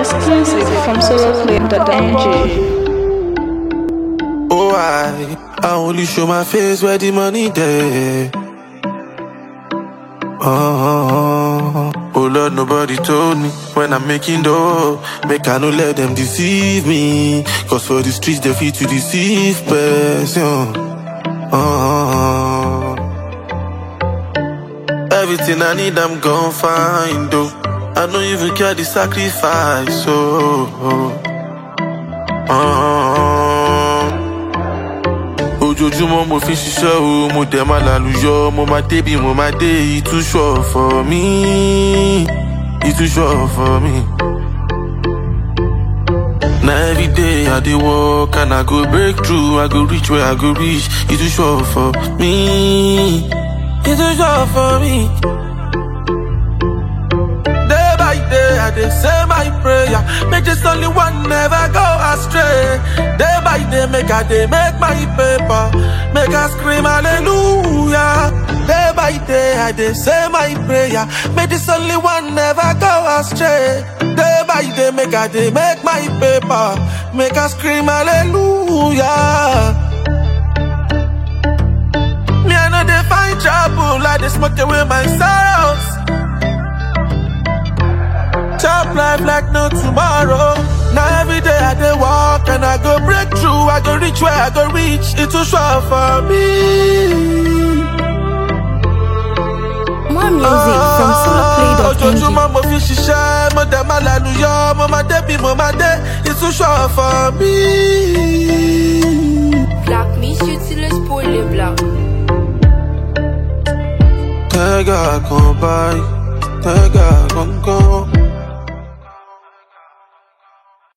Exclusive from soloclip.ng. Oh, I, I only show my face where the money there. Oh, oh Lord, nobody told me when I'm making dough. Make I no let them deceive me. Cause for the streets, they fit to deceive person. Oh, everything I need, I'm gon' find, though. I don't even care the sacrifice, oh. oh. oh. ojoojúmọ́ mo fi ń ṣiṣẹ́ o mo dẹ̀ máa lálùyọ mo máa débi mo máa dé ìtúṣọ̀ for me ìtúṣọ̀ for me. Na everyday I dey work and I go break through, I go reach where I go reach. Ìtúṣọ̀ for me, ìtúṣọ̀ for me. Day by day I dey say my prayer, make this only one never go astray. Day by day make I dey make my paper, make I scream hallelujah. Day by day I dey say my prayer, make this only one never go astray. Day by day make I dey make my paper, make I scream hallelujah. Me I know they find trouble, I dey smoke away my sorrows. Chop life like no tomorrow. Now every day I dey walk and I go break through. I go reach where I go reach. It too short for me. More music from soloclip.ng. Ojoojúmọ́ mo fi ṣiṣẹ́, mo dẹ̀ máa lálùyọ, mo máa dé bí mo máa dé. It too short for me. Black me shit till it's poorly black. Tẹ́gà kan báyìí, tẹ́gà kankan.